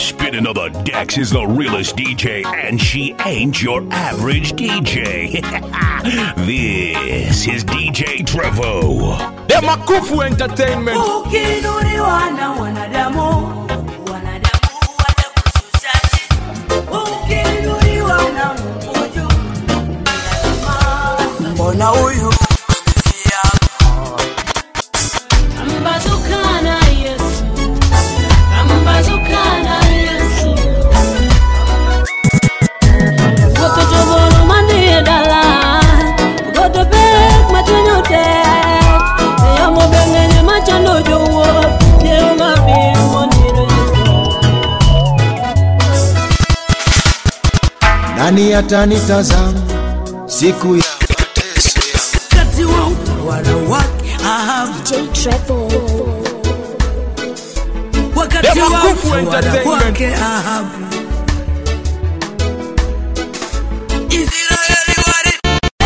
Spinning on the decks is the realest DJ, and she ain't your average DJ. this is DJ Trevo. Demakufu Entertainment. Ukiinuliwa na wanadamu, wanadamu watakushusha chini. Ukiinuliwa na Mungu juu, mbona huyu amefia? Ambazuka na Yesu, ambazuka na Yesu. Goto joboro manie dala, goto pek machunyo tek. Yamo beng'enye machando jowuoth, Jehova bir moniro Yesu. Nani atanitazama siku ya mateso yangu? Wakati wa utawala wake Ahabu, wakati wa Demakufu utawala Entertainment. wake Ahabu, Israeli wali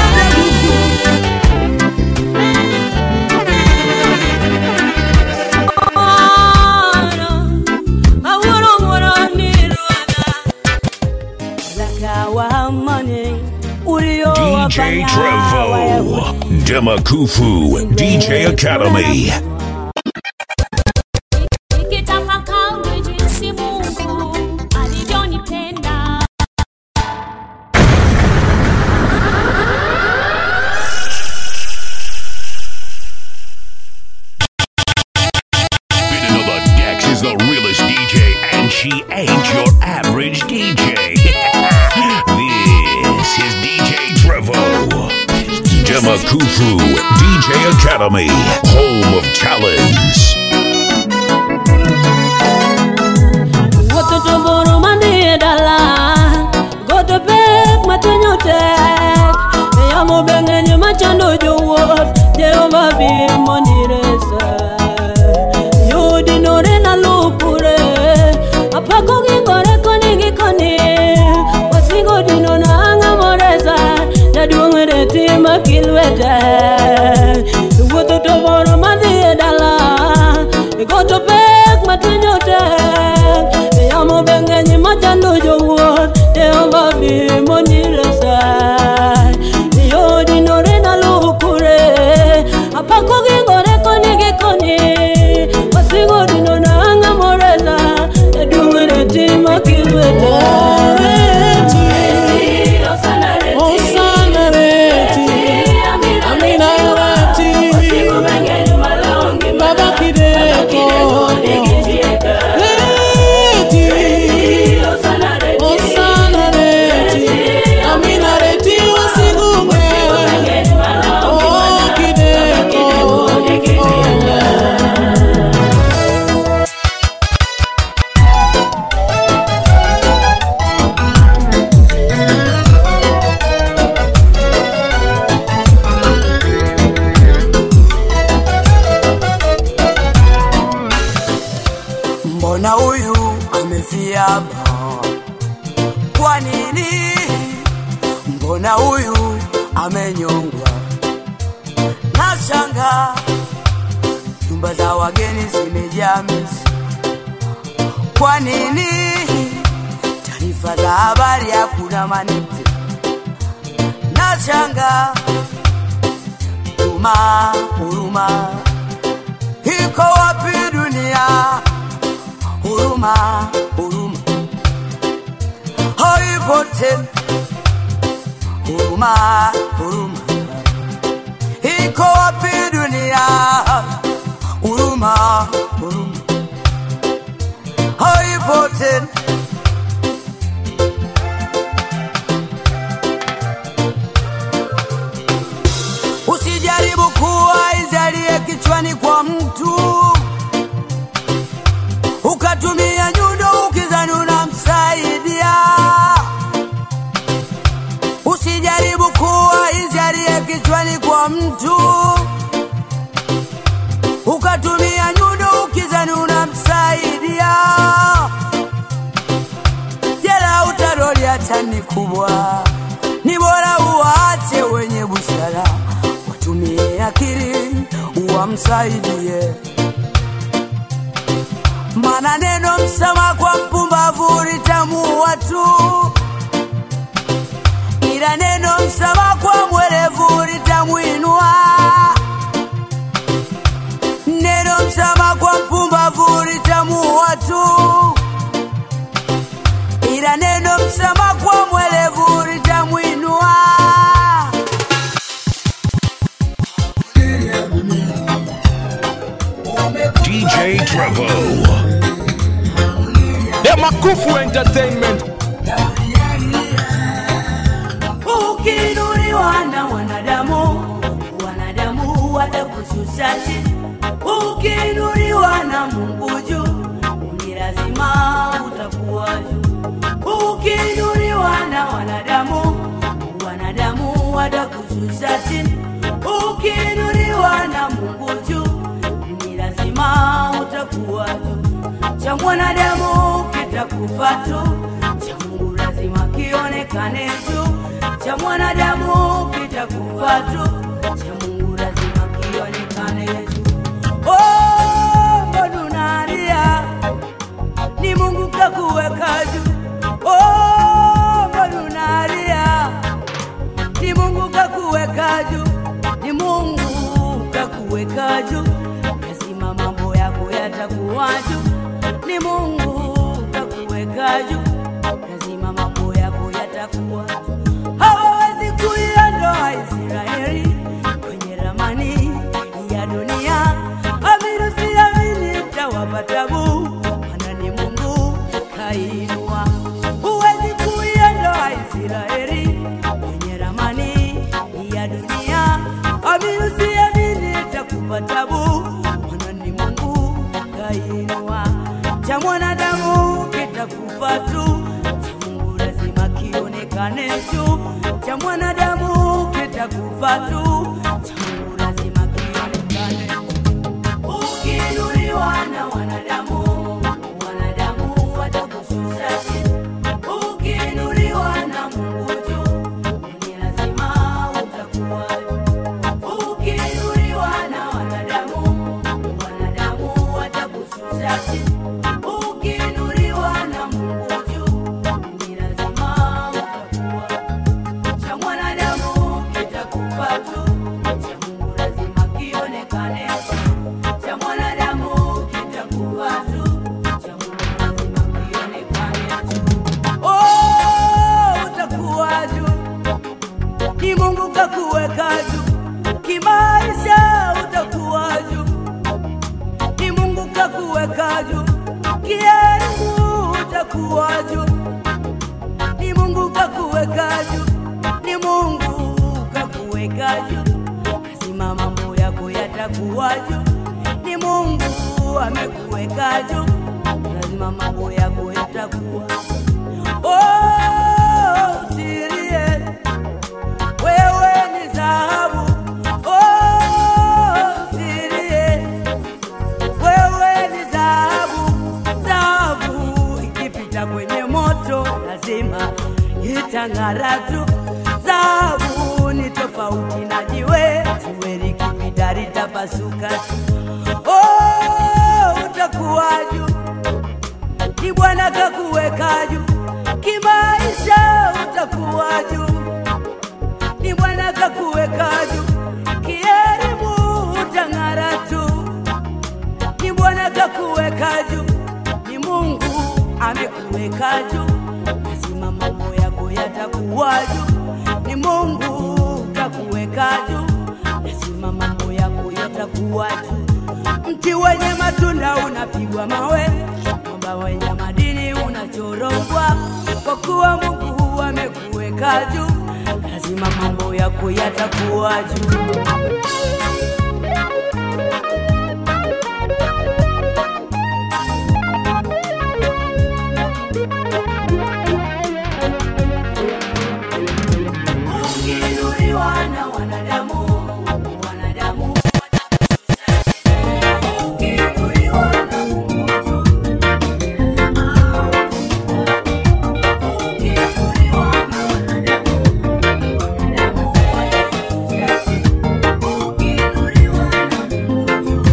Awuoro wuoro ni Ruodha. Zakawa amani, ulio DJ wafanya Trevo. Wayahudi. Demakufu DJ Academy. Nikitafakari jinsi Mungu alivyonipenda. Spinning on the decks is the realest DJ, and she ain't your average DJ. this is DJ Trevo. Demakufu DJ Academy, home of talents. Wuotho to boro manie dala, goto pek matinyo tek. E yamo be ng'eny machando jowuoth, Jehova bir moniresa. Yudi nore nalupure, apako gingore koni gi koni. Wasingo dino na ang'a moresa, jaduong' reti makilwete. Wuotho to boro madhi e dala, goto pek matinyo tek. E yamo be ng'eny machando jowuoth, Jehova bi moniresa. Yodi nore nalukure, apako gingore koni gi koni. Wasingo dino na ang'a moresa, jaduong' reti makilwete. Osana reti, Amina reti, Baba Kideko, reti, Osana reti, Amina reti wasigunge, oh Kideko, mbona huyu amefia hapa? Kwa nini? Mbona huyu amenyongwa? Nashanga nyumba za wageni zimejaa mizi. Kwa nini? Taarifa za habari hakuna manite. Nashanga huruma, huruma iko wapi dunia? huruma, huruma haipo tena. Huruma, huruma iko wapi dunia? Huruma, huruma haipo tena. Usijaribu kuwa izalie kichwani kwa mtu ukatumia nyundo ukizani unamsaidia. Usijaribu kuwa izalie kichwani kwa mtu ukatumia nyundo ukizani unamsaidia. Jela utaroli hata ni kubwa, ni bora uwaache wenye busara watumie akili uwamsaidie. Mana neno msema kwa mpumbavu watu, ila neno msamaha kwa mwerevu litamwinua. Neno msamaha kwa mpumbavu litamuua tu, ila neno msamaha kwa mwerevu litamwinua. DJ Trevo. The Makufu Entertainment. Ukiinuliwa na wanadamu, wanadamu watakushusha chini. Ukiinuliwa na Mungu juu, ni lazima utakuwa juu. Ukiinuliwa na wanadamu, wanadamu watakushusha chini. Ukiinuliwa na Mungu juu, ni lazima utakuwa juu. Cha mwanadamu kitakufa tu, cha Mungu lazima kionekane juu. Cha mwanadamu kitakufa tu, cha Mungu lazima kionekane juu. Oh, mbona unalia? Ni Mungu kakuweka juu. Oh, mbona unalia? Ni Mungu kakuweka juu, ni Mungu kakuweka juu, lazima mambo yako yatakuwa juu. Ni Mungu kakuweka juu, lazima mambo yako yatakuwa juu. Hawawezi kuiondoa Israeli kwenye ramani ya dunia. Amini usiamini, itawapa tabu, maana ni Mungu kainua. Huwezi kuiondoa Israeli kwenye ramani ya dunia. Amini usiamini, itakupa tabu, maana ni Mungu kainua. Cha mwanadamu kitakufa tu, cha Mungu lazima kionekane juu. Cha mwanadamu kitakufa tu, cha Mungu lazima kionekane juu. Ukiinuliwa na wanadamu, wanadamu watakushusha chini. Ukiinuliwa na Mungu juu, ni lazima utakuwa juu. Ukiinuliwa na wanadamu, wanadamu watakushusha chini. Ukiinuliwa na Mungu juu, ni lazima utakuwa juu. Cha mwanadamu kitakufa tu, cha Mungu lazima kionekane juu. Cha mwanadamu kitakufa tu, cha Mungu lazima kionekane juu. Oh, utakuwa juu, ni Mungu kakuweka juu, kimaisha utakuwa juu, ni Mungu kakuweka juu, kielimu utakuwa juu ni Mungu kakuweka juu, ni Mungu kakuweka juu, lazima mambo yako yatakuwa juu. Ni Mungu amekuweka juu, lazima mambo yako yatakuwa Oh, usilie, wewe ni dhahabu. Oh, usilie, wewe ni dhahabu. Dhahabu ikipita kwenye moto lazima itang'ara tu. Dhahabu ni tofauti na jiwe, jiwe likipita litapasuka tu. Oh, utakuwa juu ni Bwana kakuweka juu, kimaisha utakuwa juu. Ni Bwana kakuweka juu, kielimu utang'ara tu. Ni Bwana kakuweka juu, ni Mungu amekuweka juu, lazima mambo yako yatakuwa juu. Ni Mungu kakuweka juu, lazima mambo yako yatakuwa juu. Mti wenye matunda unapigwa mawe, mwamba wenye madini unachorogwa, kwa kuwa Mungu amekuweka juu, lazima mambo yako yatakuwa juu. Ukiinuliwa na wanadamu, wanadamu Ukiinuliwa na Mungu juu, ukiinuliwa na wanadamu, wanadamu watakushusha chini. Ukiinuliwa na Mungu juu,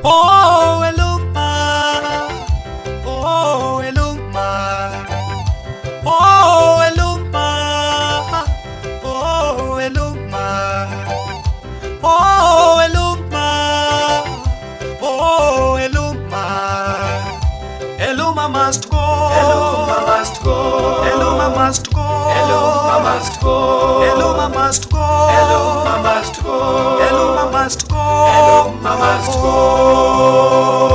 Oh, Eluma. Oh, Eluma. Oh, Eluma. Oh, Eluma. Oh, Eluma. Oh, Eluma. Eluma must go. Eluma must go. Eluma must go. Eluma must go. Eluma must go. Eluma must go. Eluma must go. Eluma must go.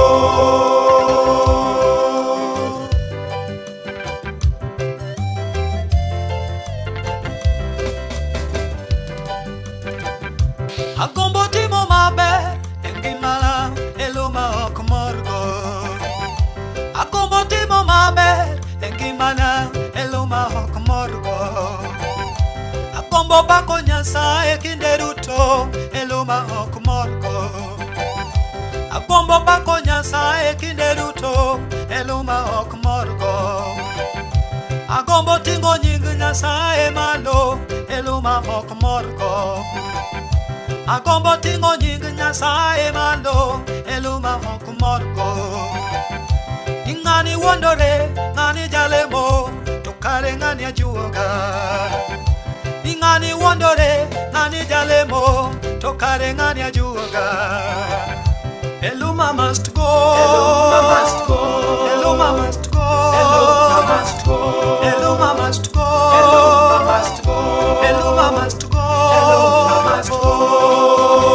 Agombo timo maber e ngimana Eluma ok morgo Agombo timo maber e ngimana Eluma ok morgo Agombo pako Nyasaye kinde duto Eluma ok morgo Agombo pako Nyasaye kinde duto Eluma ok morgo Agombo ting'o nying Nyasaye malo Eluma ok morgo agombo ting'o nying nyasaye malo eluma ok morgo ni ng'ani wuondore ng'ani jalemo to kare ng'ani ajuoga ni ng'ani wuondore ng'ani jalemo to kare ng'ani ajuoga eluma must go Eluma must go. eluma must go Eluma must go. eluma must go Eluma must go. eluma must go Eluma must go.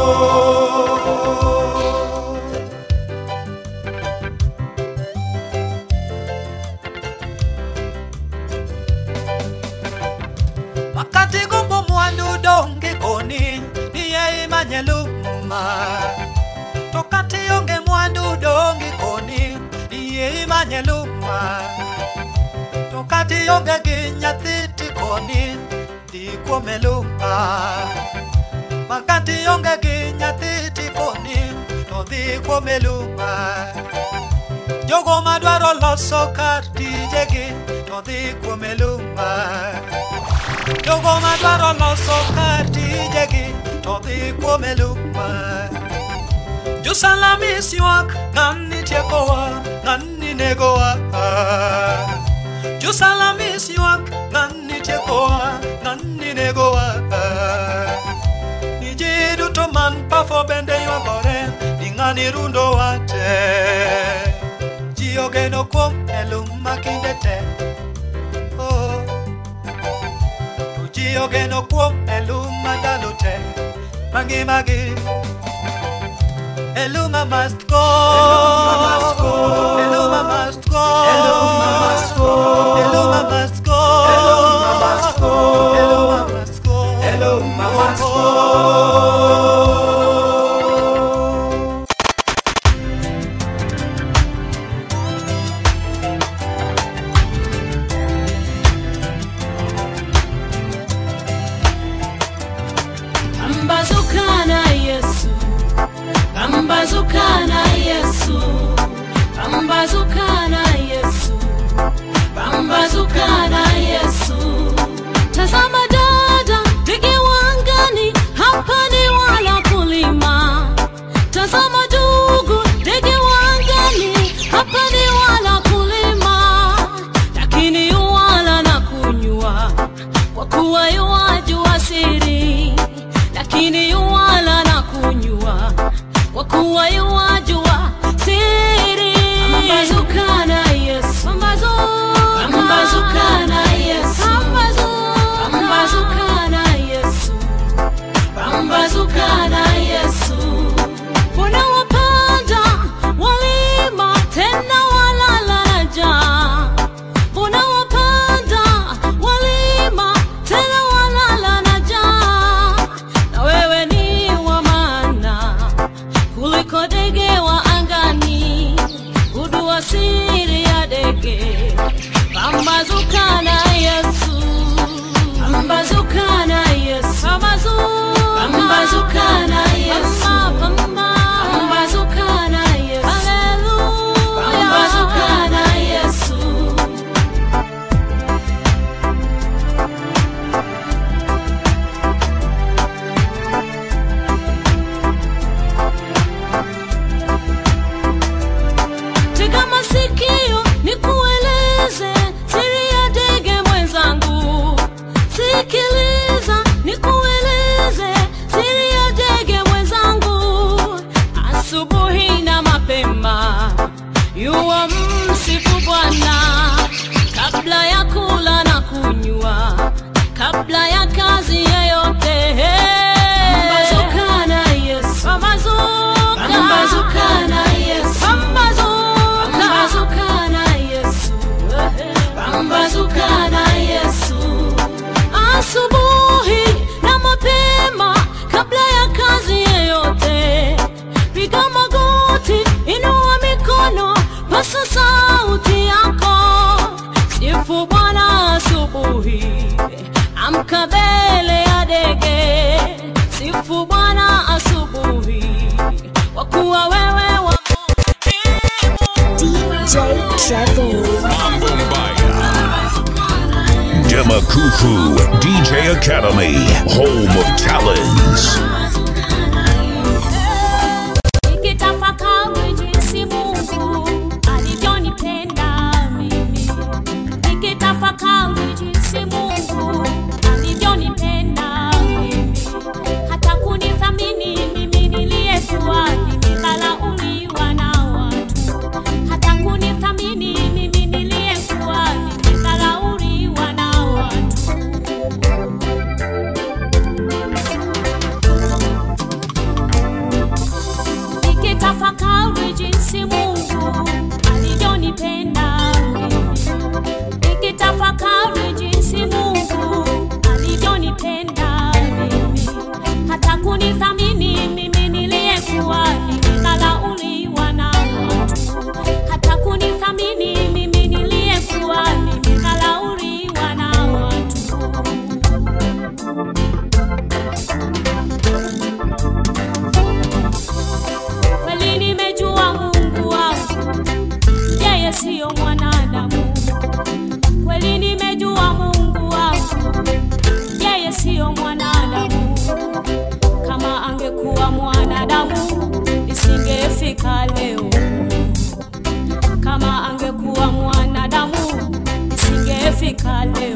wakati gombo mwandu donge koni niye imanye luma to kati onge mwandu donge koni niye imanye luma to kati onge gi nyathi tikoni dhi kuome luma makati onge gi nyathi tikoni to dhi kuome luma jogo madwaro loso kar tijegi to dhi kuome luma jogo madwaro loso kar tijegi to dhi kuome luma josalamis ywak ng'ani tiekowa ng'ani negowa josalamis ywak ng'ani tiekowa ng'ani negowa ni ji duto man pafo bende ywagore ni ng'ani rundowa te ji ogeno kuom eluma kinde te oh. to ji ogeno kuom eluma ndalo te mangimagi eluma must go Eluma must go. eluma must go Eluma must go. eluma must go Eluma must go. eluma must go Eluma must go. Pambazukana Yesu, Pambazukana Yesu, Pambazukana Yesu, Pambazukana Yesu. Tazama dada, ndege wangani, hapa ni wala kulima. Tazama ndugu, ndege wangani, hapa ni wala kulima, lakini yuwala na kunywa, kwa kuwa yuwajua siri lakini yuwala na kunywa kwa kuwa yuwajua siri. Pambazukana Yesu, pambazukana Yesu, pambazukana Yesu, pambazukana Yesu. Mbona wapanda walima tena walala na njaa? Mbona wapanda walima tena walala na njaa? na wewe ni wa maana kuliko ndege Bwana kabla ya kula na kunywa, kabla ya kazi yeyote. Pambazuka na Yesu, pambazuka, pambazuka na Yesu, pambazuka, pambazuka na Yesu, pambazuka na Yesu. Asubuhi na mapema, kabla ya kazi yeyote, piga magoti, inua mikono, pasa sauti yako, sifu Bwana asubuhi, amka mbele ya dege, sifu Bwana asubuhi, kwa kuwa wewe wa DJ Trevor. Demakufu DJ Academy, home of talents. Nikitafakari jinsi Mungu alivyonipenda mimi, nikitafakari jinsi Mungu alivyonipenda mimi, hata kunithamini mimi niliyekuwa nimedharauliwa na watu, hata kunithamini mimi niliyekuwa nimedharauliwa na watu. nikitafakari jinsi Mungu alivyonipenda mimi, nikitafakari jinsi Mungu alivyonipenda mimi, hata kunithamini mimi niliyekuwa nimedharauliwa na watu, hata kunithamini mimi niliyekuwa nimedharauliwa na watu. kweli nimejua Mungu wangu, yeye siyo mwanadamu. Kweli nimejua Mungu wangu, yeye siyo mwanadamu. Kama angekuwa mwanadamu, isingefika leo. Kama angekuwa mwanadamu, isingefika leo.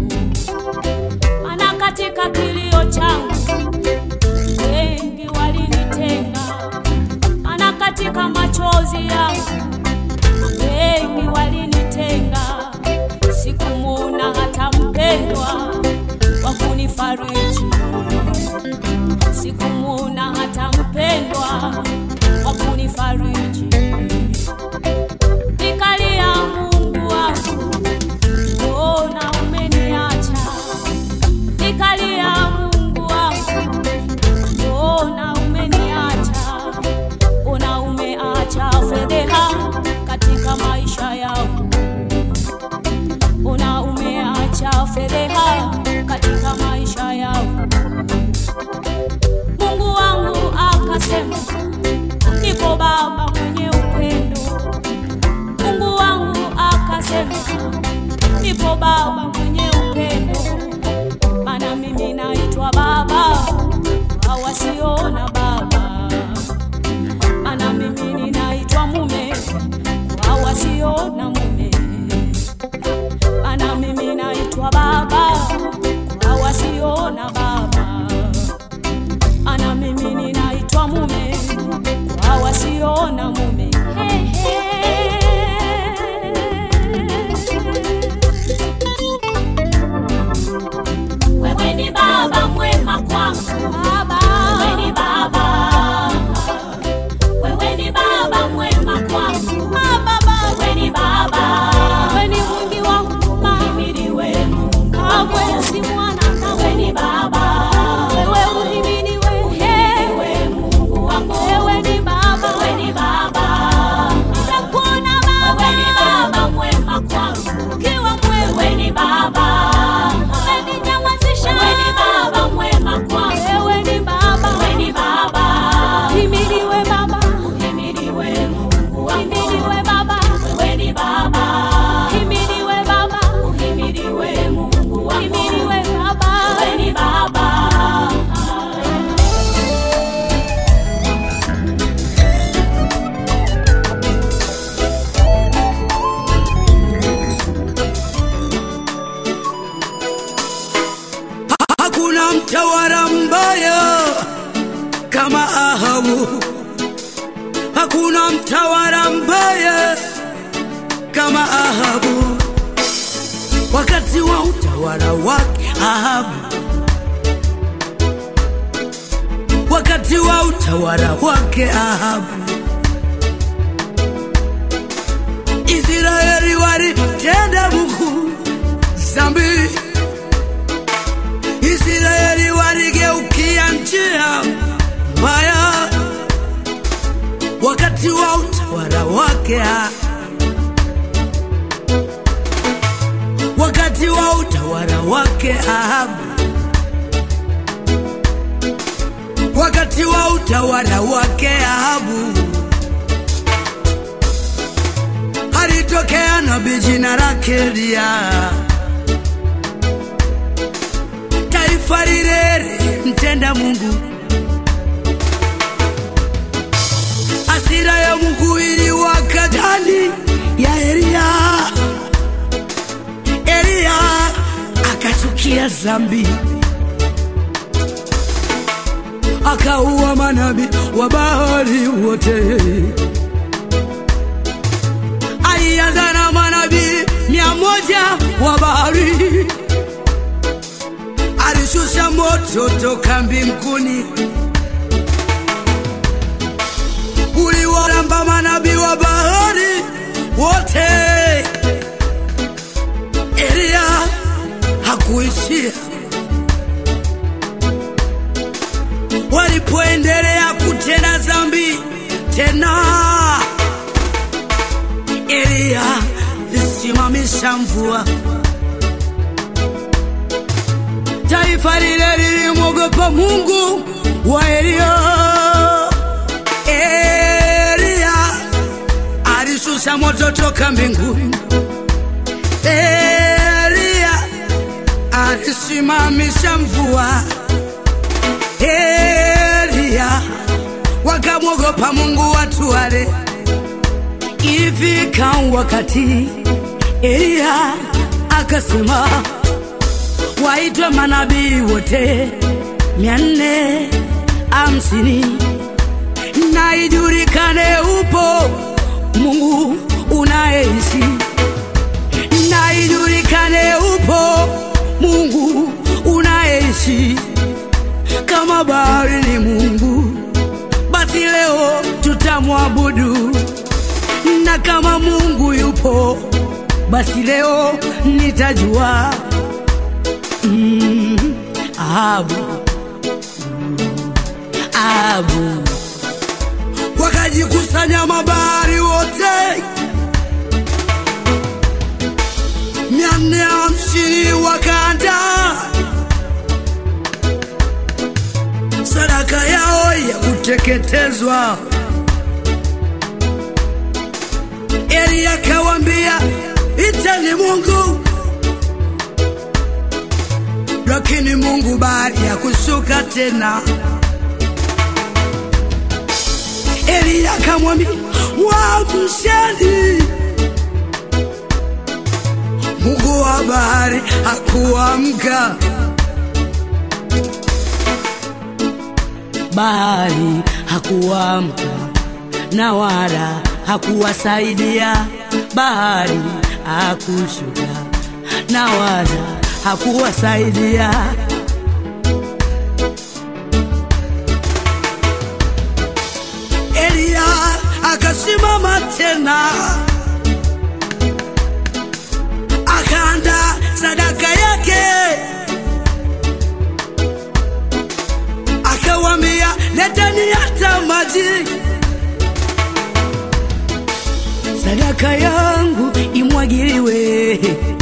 Maana katika kilio changu wengi walinitenga ana katika machozi yangu wengi walinitenga, sikumuona hata mpendwa wa kunifariji, sikumuona hata mpendwa wa kunifariji. Nikalia, Mungu wangu, mbona umeniacha? Nikalia, Mungu wangu, mbona umeniacha? Mbona umeacha fedheha katika maisha yangu? Mbona umeacha fedheha katika maisha yangu? Mungu wangu akasema, niko baba mwenye upendo. Mungu wangu akasema, niko baba mwenye upendo, maana mimi naitwa baba kwa wasiona baba maana mimi ninaitwa mume kwa wasio na mume, maana mimi naitwa baba kwa wasio na baba, maana mimi ninaitwa mume kwa wasio na mume. Hey, hey. Wewe ni baba mwema kwangu, baba. Wewe ni baba wewe ni baba mwema kwangu baba, wewe ni baba, wewe ni mwingi wa huruma, uhimidiwe Mungu, kamwe si mwana, wewe ni baba, wewe uhimidiwe, uhimidiwe Mungu wangu, wewe ni baba, wewe ni baba, nitakuona baba, wewe ni baba mwema kwangu, ukiwa mwema, wewe ni baba, umeninyamazisha, wewe ni baba mwema kwangu, wewe ni baba, wewe ni baba, uhimidiwe baba Uhimidiwe Mungu wangu. Uhimidiwe Baba. Wewe ni Baba. Uhimidiwe Baba. Uhimidiwe Mungu wangu. Uhimidiwe Baba. Wewe ni Baba. Hakuna mtawala mbaya kama Ahabu, hakuna mtawala mbaya kama Ahabu wakati wa utawala wake Ahabu, wakati wa utawala wake Ahabu, Israeli walitenda Mungu zambi, Israeli waligeukia njia mbaya wakati wa utawala wake Ahabu. wakati wa utawala wake Ahabu, wakati wa utawala wake Ahabu, alitokea nabii jina lake Eliya. Taifa lile mtenda Mungu, hasira ya Mungu iliwaka ndani ya Eliya. Eliya akachukia zambi, akaua manabii wa Baali wote. Alianza na manabii mia moja wa Baali, alishusha moto toka mbinguni uliwaramba manabii wa Baali wote. Eliya hakuishia. Walipoendelea kutenda dhambi tena, Eliya lisimamisha mvua. Taifa lile lilimwogopa Mungu wa Eliya. Eliya alishusha moto toka mbinguni. Eliya alisimamisha mvua. Eliya wakamwogopa Mungu watu wale. Ifika wakati Eliya akasema waitwe manabii wote mia nne hamsini na ijulikane upo Mungu unayeishi na ijulikane upo Mungu unayeishi. Kama bahari ni Mungu, basi leo tutamwabudu, na kama Mungu yupo, basi leo nitajua mm, Ahabu mm, Ahabu. Wakajikusanya mabahari wote mia nne hamsini wakaanda sadaka yao ya kuteketezwa. Eli akawambia iteni Mungu, lakini Mungu baada ya kushuka tena, Eli akamwambia mwamsheni Mungu wa bahari hakuamka, bahari hakuamka, na wala hakuwasaidia, bahari hakushuka, na wala hakuwasaidia. Eliya akasimama tena akaanda sadaka yake, akawambia leteni hata maji, sadaka yangu imwagiliwe.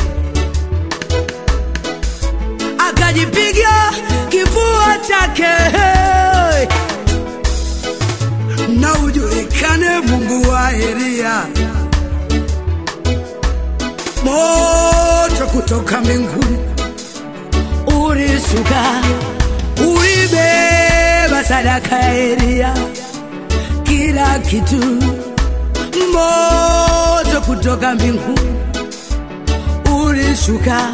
Akajipiga kifua chake na ujulikane Mungu wa Eliya moto kutoka mbinguni ulishuka, ulibeba sadaka ya Eliya, kila kitu. Moto kutoka mbinguni ulishuka,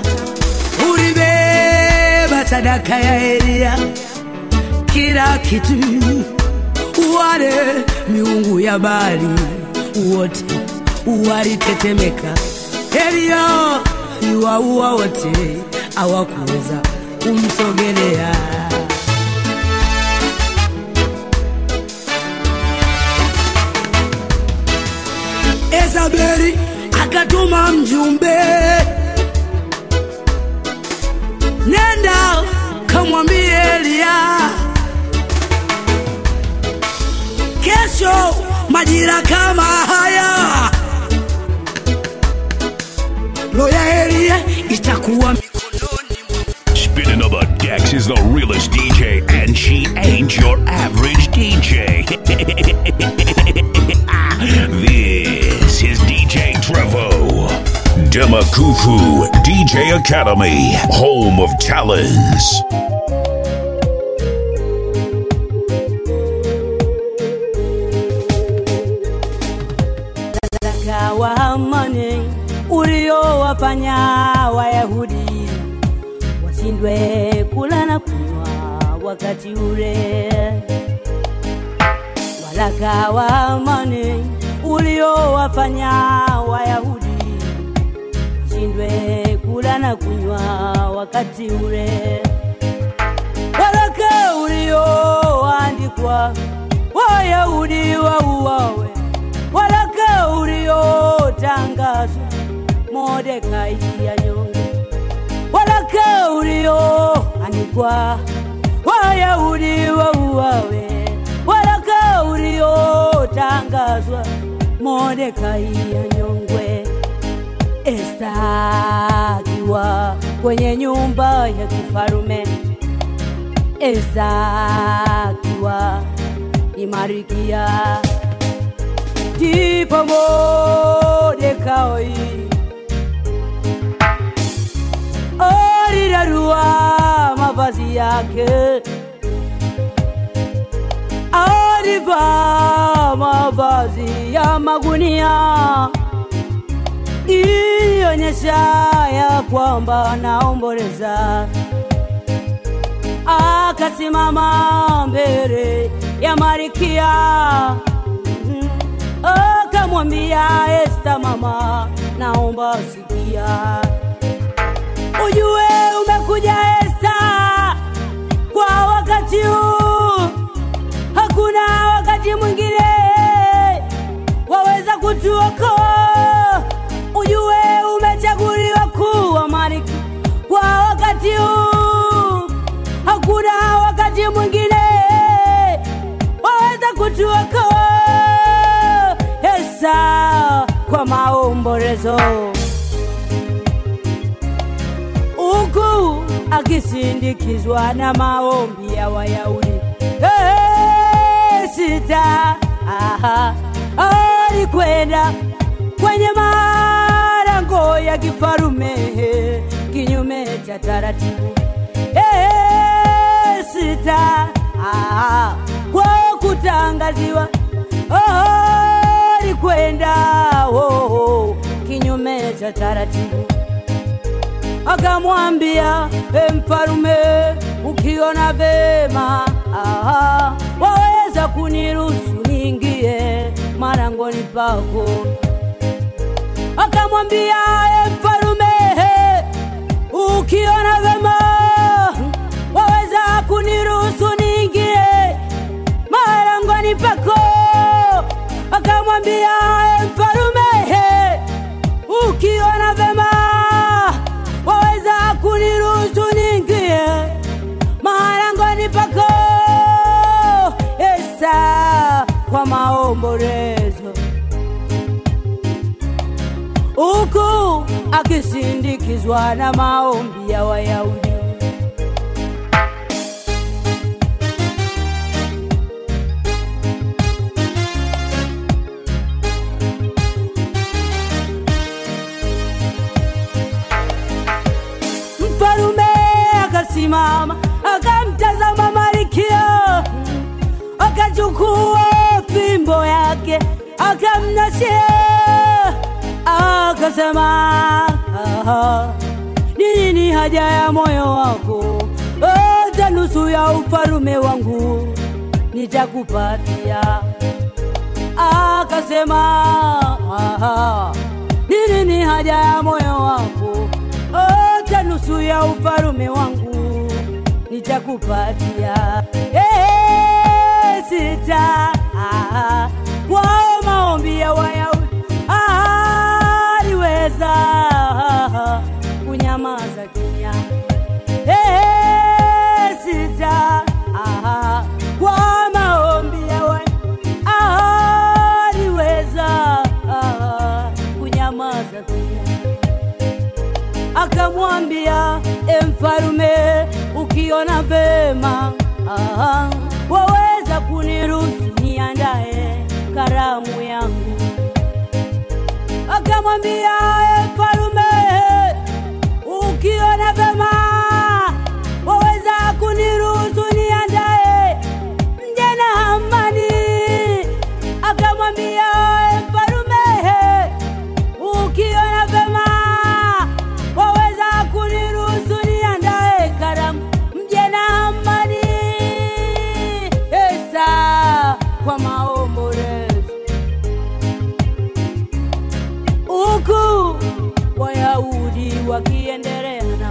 ulibeba sadaka ya Eliya, kila kitu. Wale miungu ya Baali wote walitetemeka. Elia aliwaua wote, hawakuweza kumsogelea. Ezabeli akatuma mjumbe, nenda kamwambie Elia kesho majira kama haya roho ya Elia itakuwa mikononi Spinning on the decks is the realest DJ, and she ain't your average DJ. this is DJ Trevo. Demakufu DJ Academy, home of talents. Sadaka wa amani uliowafanya Wayahudi washindwe kula na kunywa wakati ule. Waraka wa amani uliowafanya Wayahudi washindwe kula na kunywa wakati ule. Waraka ulioandikwa Wayahudi wauawe waraka uliotangazwa Mordekai anyonge, waraka ulioandikwa Wayahudi wauawe, waraka uliotangazwa Mordekai anyongwe. Esta akiwa kwenye nyumba ya kifarume, Esta akiwa ni Marikia ndipo Mordekai alirarua mavazi yake, alivaa mavazi ya magunia, ilionyesha ya kwamba anaomboleza. Akasimama mbele ya Marikia Mhm. akamwambia Esta, mama, naomba sikia, ujue umekuja Esta kwa wakati huu, hakuna wakati mwingine waweza kutuokoa. Ujue umechaguliwa kuwa malkia kwa wakati huu, hakuna wakati mwingine waweza kutuokoa. Esa kwa maombolezo huku akisindikizwa na maombi ya Wayahudi. Hey, sita aha, alikwenda kwenye malango ya kifarume kinyume cha taratibu. Hey, sita aha, kwa kutangaziwa oh, alikwenda oh, oh, kinyume cha taratibu akamwambia e mfalume, ukiona vema aha, waweza kuniruhusu niingie marangoni pako. Akamwambia e mfalume, ukiona vema waweza kuniruhusu niingie marangoni pako. Akamwambia e mfalume, ukiona vema waweza kuniruhusu niingie marangoni pako. Esa kwa maombolezo, huku akisindikizwa na maombi ya Wayahudi. Mfalume akasimama akamtazama Malkia, akachukua fimbo yake akamnashia, akasema "Aha, ni nini haja ya moyo wako? Hata nusu ya ufalume wangu nitakupatia. akasema "Aha, nini ni haja ya moyo wako ota nusu ya ufalume wangu nitakupatia Eh, sita ah, kwao maombi ya wayahudi aliweza kunyamaza kimya Eh, sita ah, kwa maombi ya wayahudi aliweza ah, kunyamaza kimya akamwambia e mfalume ukiona vema ah, waweza kuniruhusu niandae karamu yangu akamwambia e mfalume ukiona vema waweza kuniruhusu niandae mje na amani akamwambia e mfalume ukiona vema waweza kuniruhusu niandae karamu mje na amani esa kwa maombolezo huku wayahudi wakiendelea na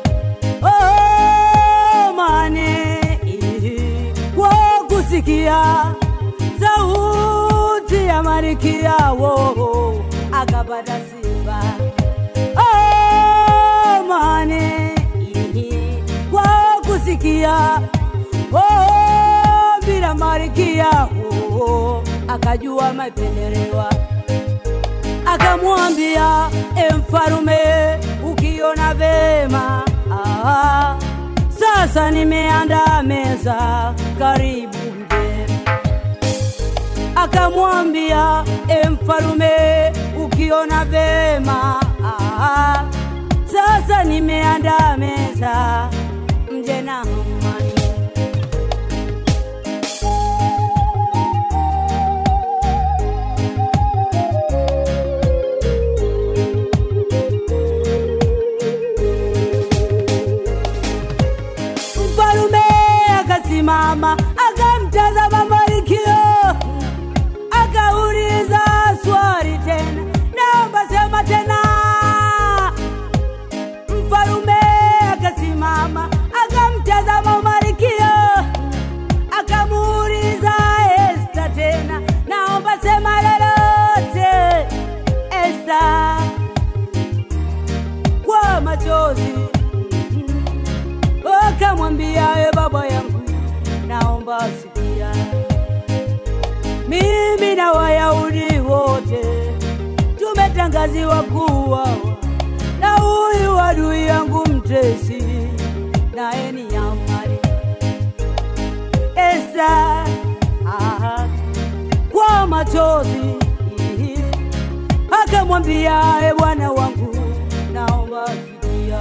maomane kwa kusikia sauti ya marikia wo akapata sifa amani kwa kusikia oh, bila marikia oh, akajua mapendelewa akamwambia e mfalume ukiona vema ah, sasa nimeandaa meza karibu mje akamwambia e mfalume ukiona vema ah, sasa nimeandaa meza mje na amani mfalume akasimama akamtazama Malkio akauliza swali tena, naomba sema tena. Mfalume akasimama akamtazama Malkio akamuuliza Esta tena, naomba sema lolote Esta kwa machozi akamwambia e baba yangu naomba sikia mimi na wayahudi wote tumetangaziwa kuwa na huyu adui yangu mtesi naye ni amani esa aha, kwa machozi akamwambia e bwana wangu naomba sikia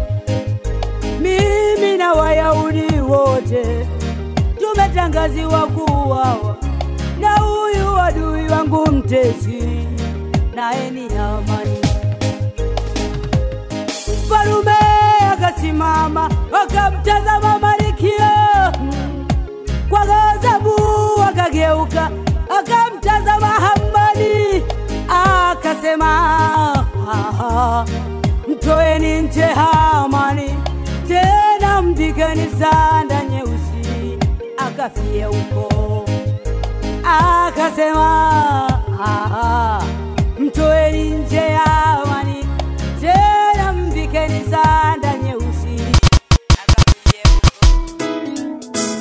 mimi na wayahudi wote tumetangaziwa kuuawa na huyu adui wangu mtesi naye ni amani mfalume akasimama akamtazama Malkia kwa ghadhabu, akageuka akamtazama Hamani akasema, "Ah, mtoeni nje Hamani, tena mvikeni sanda nyeusi akafie huko." Akasema, "Ah, mtoeni nje Hamani, tena mvikeni sanda nyeusi akafie huko."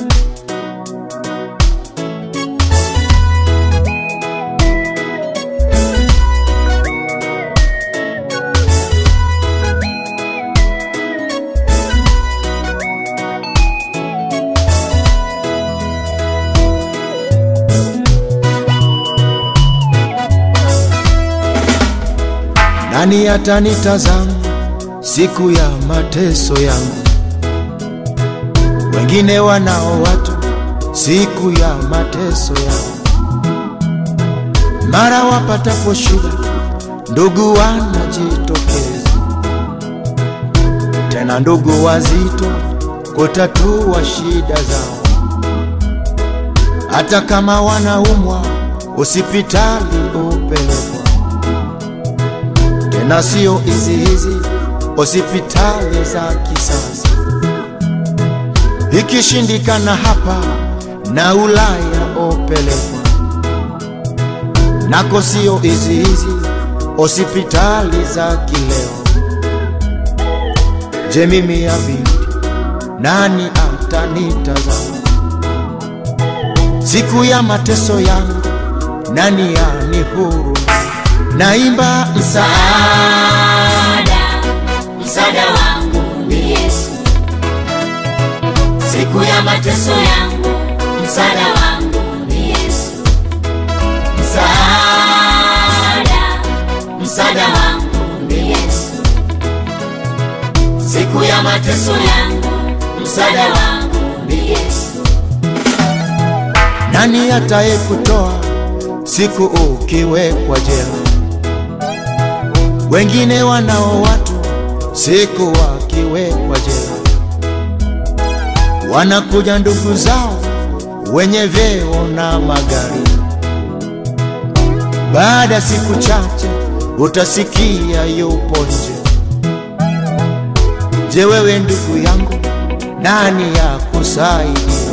Nani atanitazama siku ya mateso yangu? Wengine wanao watu siku ya mateso yangu. Mara wapatapo shida, ndugu wanajitokeza, tena ndugu wazito kutatua shida zao. Hata kama wanaumwa hospitali upelekwa, tena sio hizi hizi hospitali za kisasa. Ikishindikana hapa na Ulaya upelekwa, nako sio hizi hizi hospitali za kileo. Je, mimi ya binti nani atanitazama siku ya mateso yangu? Nani yani huru? Naimba msaada, msaada wangu ni Yesu. Siku ya mateso yangu, msaada wangu ni Yesu. Msaada, msaada wangu ni Yesu. Siku ya mateso yangu, msaada wangu ni Yesu. nani ataye kutoa siku ukiwekwa jela? Wengine wanao watu siku wakiwekwa jela, wanakuja ndugu zao wenye vyeo na magari. Baada ya siku chache utasikia yupo nje. Je, wewe ndugu yangu, nani ya kusaidia?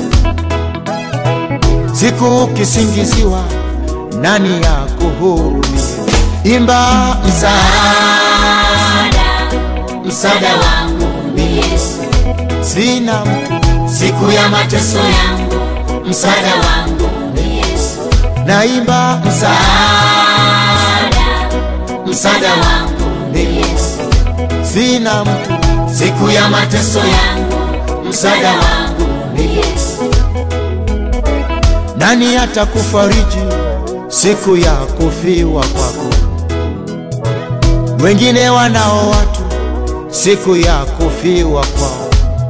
Siku ukisingiziwa, nani ya kuhurumia? Imba msaada, Msaada wangu ni Yesu. sina mtu, Siku ya mateso yangu, msaada wangu ni Yesu. naimba msaada, Msaada wangu ni Yesu. sina mtu, Siku ya mateso yangu, msaada wangu ni Yesu. nani atakufariji siku ya kufiwa kwako? Wengine wanao watu siku ya kufiwa kwao,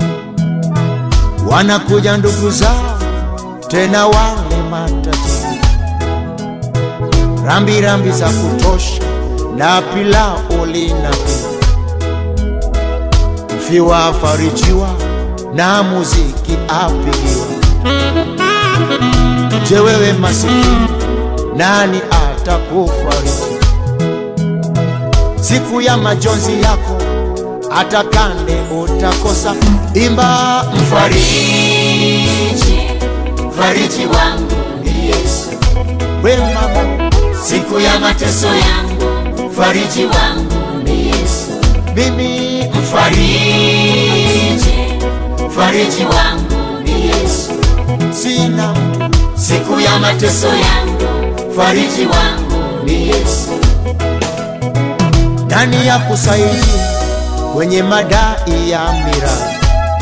wanakuja ndugu zao tena wale matajiri, rambi rambi za kutosha na pilau linapigwa, mfiwa afarijiwa na muziki apigiwa. Je, wewe masikini, nani atakufariji siku ya majonzi yako? Hata kande utakosa. Imba mfariji, Fariji wangu ni Yesu. we mama, Siku ya mateso yangu, fariji wangu ni Yesu. mimi Fariji, fariji wangu ni Yesu. sina mtu, Siku ya mateso yangu, fariji wangu ni Yesu. nani ya kusaidia kwenye madai ya miradi,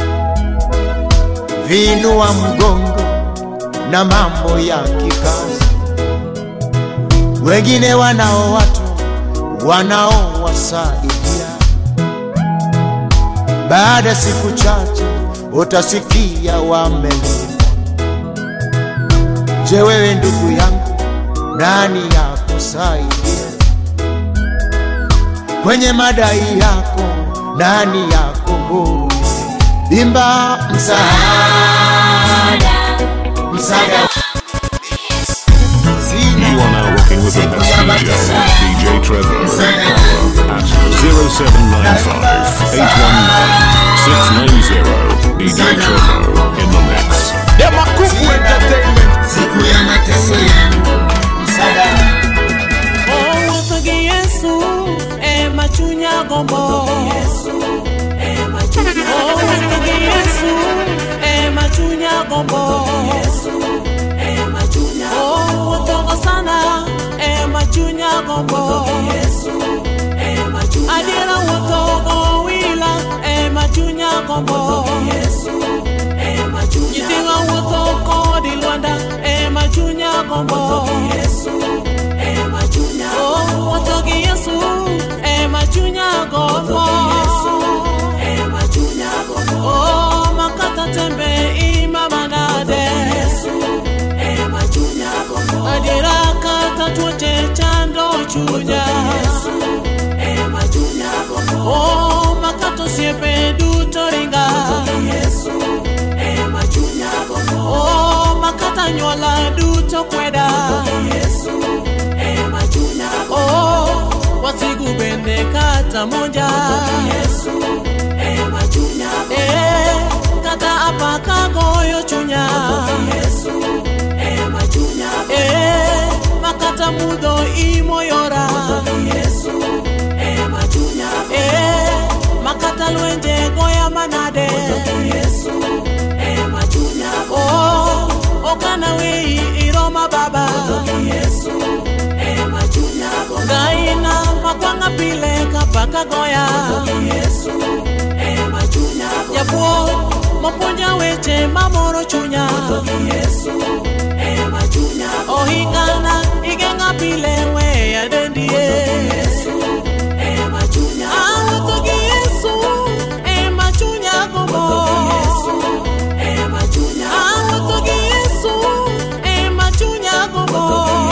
vinua mgongo na mambo ya kikazi. Wengine wanao watu wanaowasaidia, baada ya siku chache utasikia wamelipwa. Je, wewe ndugu yangu, nani ya kusaidia kwenye madai yako? Nani ya kuhurumia? Imba msaada, Msaada sina You are now rocking with the best DJ, DJ Trevor. Follow at 0795 819 690. DJ Trevor in the mix. Demakufu Entertainment. siku ya mateso yangu, msaada Oh, wethogi Yesu, ema chunya gombo. Oh, wethogi Yesu, ema chunya gombo. Oh, wethogo sana, ema chunya gombo. Adiera wethogo wila, ema chunya gombo. Nyithiwa wuotho kodi Lwanda, ema chunya gombo. Oh, wuotho gi Yesu, ema chunya gombo. Oh, makata tembe ima manade. Adiera kata tuoche chando chunya. Oh, makata osiepe duto ringa. Oh, makata anyuola duto kweda oh, wasigu bende kata monja eh, kata apaka goyo chunya eh, makata mudho imoyora eh, makata lwenje goya manade oh, okana wei iroma baba gaina makwanga pile kapaka goya japuo mopuonja weche mamoro chunya ohingana igeng'a pile weya dendie awuotho gi yesu ema chunya gombo awuotho gi yesu ema chunya gombo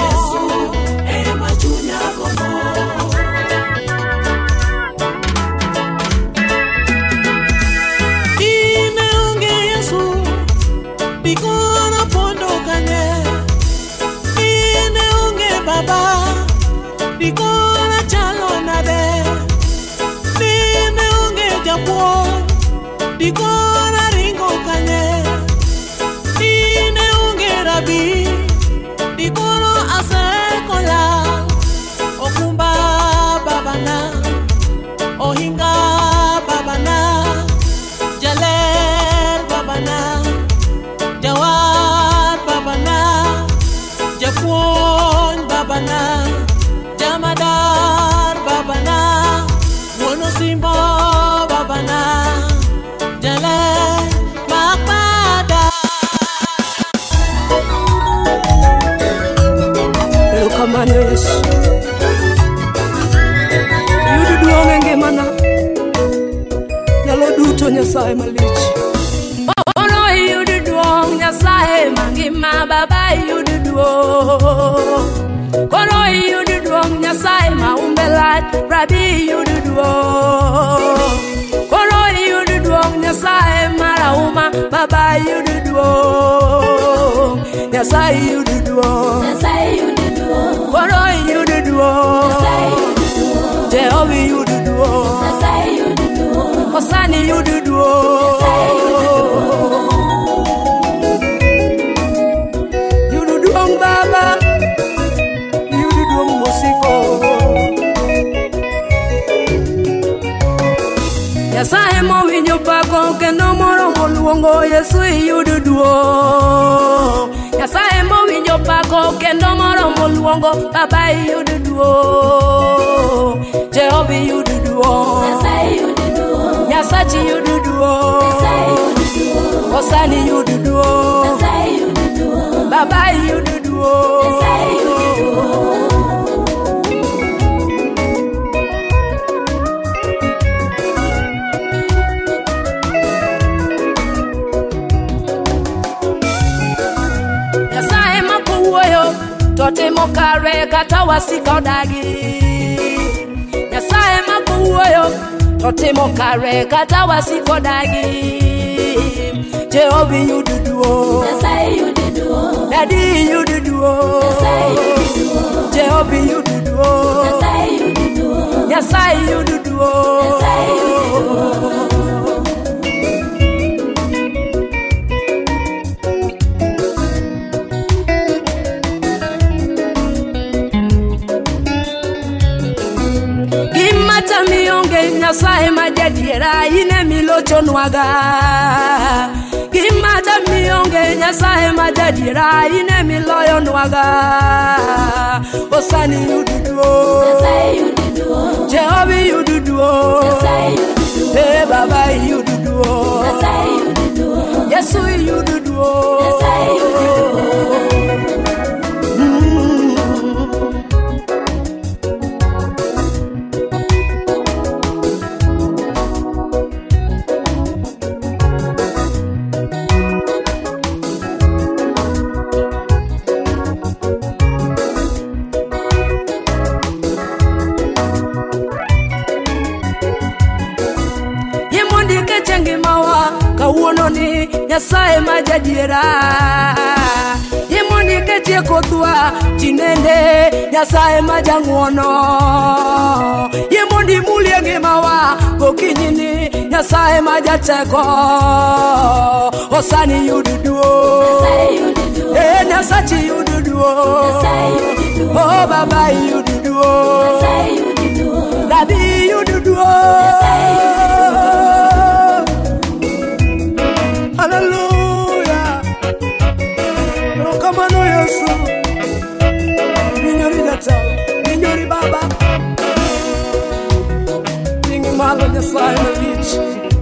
ine onge yesu bikona pondo kanye ine onge baba bikona chalo nade ine onge japuonj bikona ringo kanye ine onge rabi bikono asekola okumba babana ohinga babana jaler babana jawar babana japuonj babana jamadar babana wuon osimbo babana jaler makbada erokamano yesu yud duong' e ngimana nyalo duto nyasaye malich oro iyud duong' nyasaye mangima baba iyud duong' koro iyud duong' nyasaye maumbe lach rabi iyud duong' koro iyud duong' nyasaye marauma baba iyud duong' nyasaye iyud duong' koro iyud duong' jehova iyud duong' osani iyud duong' yud duong' baba yud duong' mosiko nyasaye mowinjo pako kendo moromo luongo yesu iyud duong' nyasaye mowinjo pako kendo moromo luongo baba iyud duong' jehova iyud duong' nyasachi yud duong' osani yud duong' baba iyud duong' nyasaye ma kowuoyo to timo kare kata wasika odagi nyasaye ma kowuoyo to timo kare kata wasika odagi jehova yud duong' dadi yud duong' jehova yud duong' nyasaye yud duong' gimata mionge nyasaye ma jadiera in emilochonwaga gimata mionge nyasaye ma jadiera in emiloyonwaga osani yud duong' jehova yud duong' e baba yud duong' yesu yud duong' kawuono ni nyasaye ma jadiera tieko thwa tinende nyasaye majang'wono yie mondi mulie ngimawa gokinyini nyasaye majateko osani yududuo e nyasachi yududuo o baba yududuo nabi yududuo haleluya erokamano yesu minyori jatelo minyori baba ting'i malo nyasaye malich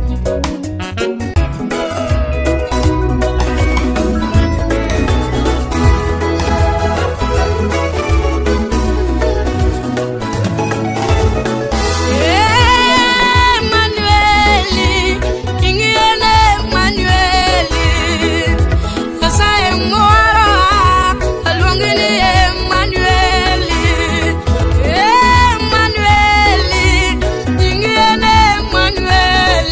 Emanueli, ing'iene Emanueli, Nyasaye moro aluongi ni Emanueli, Emanueli, ing'iene Emanueli,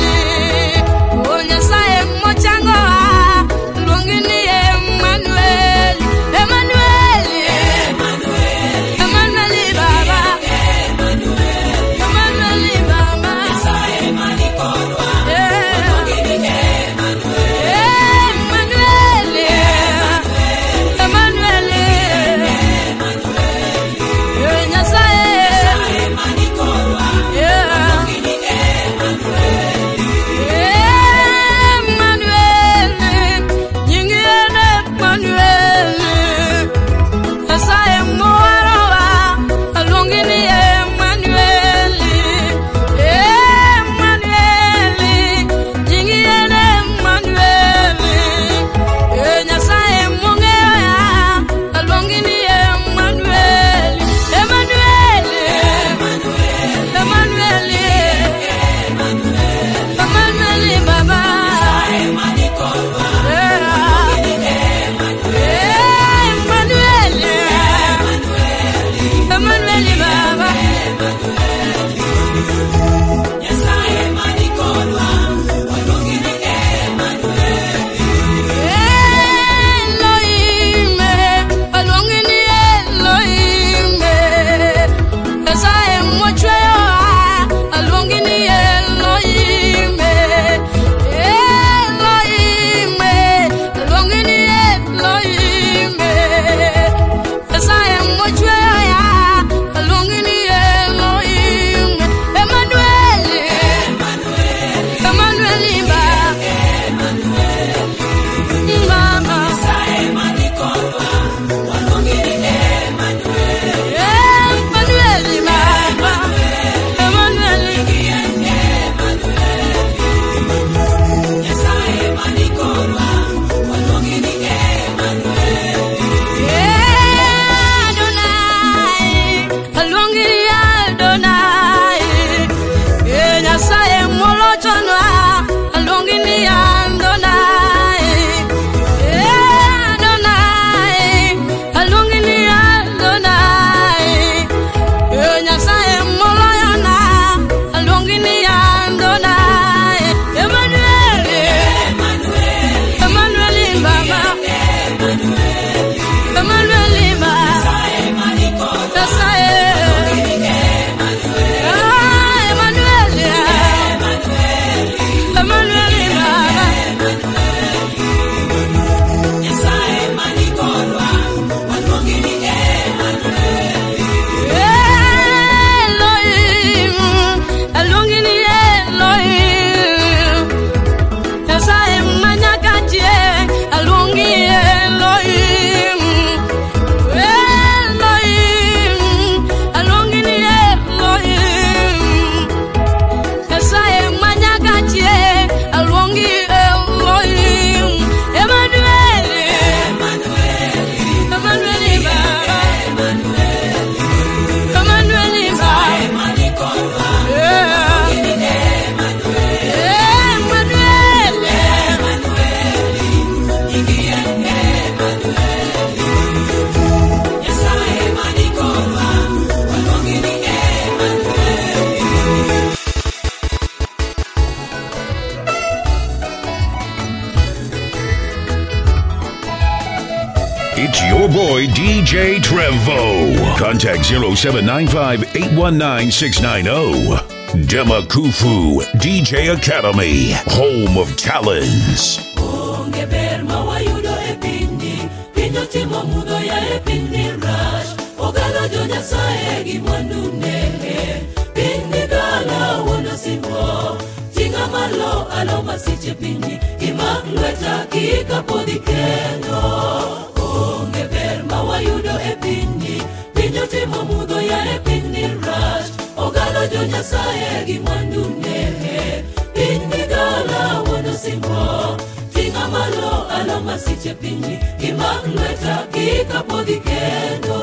It's your boy DJ Trevo. Contact 0795 819 690. Demakufu DJ Academy, home of talents. onge ber ma wayudo e pinyni piny otimo mudho ya e pinyni rach ogalo jo nyasaye gi mwandune pinyni gala wuon osimbo ting'a malo alo masiche pinyni imak lweta kik apodhi kendo onge ber ma wayudo e pinyni piny otimo mudho ya e pinyni rach ogalo jo nyasaye gi mwandune pinyni gala wuon osimbo ting'a malo alo masiche pinyni imak lweta kik apodhi kendo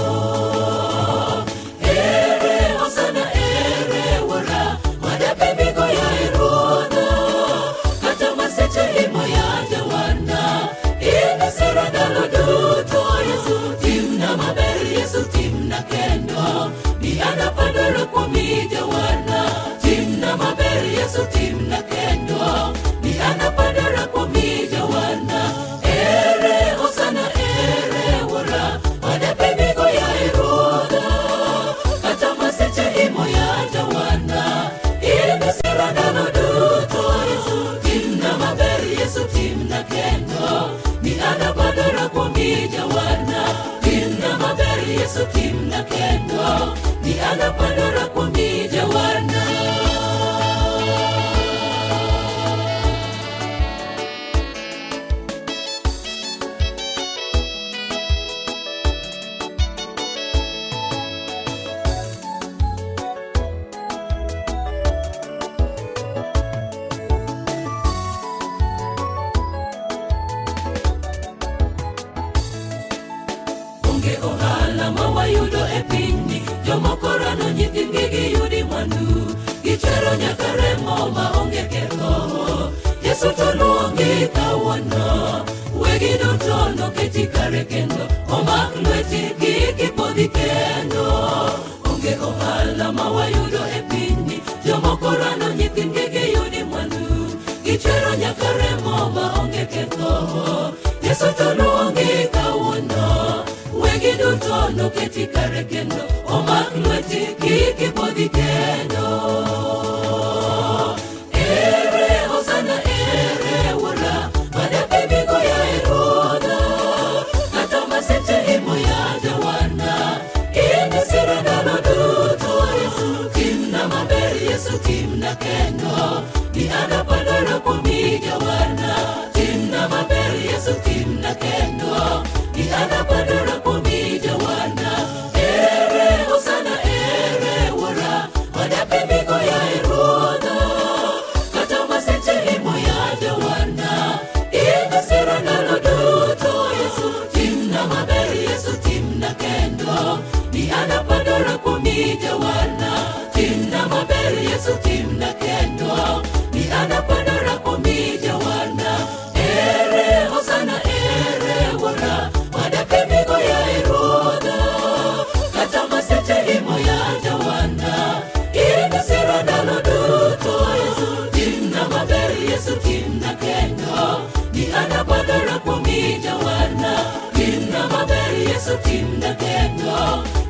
ere osana ere wuora madape migo ya e ruodha kata maseche imo ya jawana inisira ndalo duto yesu timna maber yesu timna kendo ni anapadora kuomi jawana timna maber yesu timna kendo ni anapadora kuomi jawana ere osana ere wuora madape migo ya e ruodha kata maseche imo ya jawana inisira ndalo duto yesu timna maber yesu timna kendo ni anapadora kuomi jawana timna maber yesu timna kendo ni anapadora kuomi jawana onge ohala ma wayudo e pinyni jomoko rano nyithindgi giyudi mwandu gichero nyaka remo ma onge ketho yesu to luongi kawuono wegi duto noketi kare kendo omak lweti kik ipodhi kendo onge ohala ma wayudo e pinyni jomoko rano nyithindgi giyudi mwandu gichero nyaka remo ma onge ketho yesu to luongi kawuono wegi duto noketi kare kendo omak lweti kik ipodhi kendo ere osana ere wuora madape migo ya e ruodha kata maseche imo ya jawana inisira ndalo duto yesu timna maber yesu timna kendo ni anapadora kuomi jawana timna maber yesu timna kendo ni anapadora kuomi jawana ere osana ere wuora madape migo ya e ruodha kata maseche imo ya jawana inisira ndalo duto yesu timna maber yesu timna kendo ni anapadora kuomi jawana timna maber yesu timna kendo ni anapadora kuomi jawana ere osana ere wuora madape migo ya e ruodha kata maseche imo ya jawana inisira ndalo duto yesu timna maber yesu timna kendo ni anapadora kuomi jawana timna maber yesu timna kendo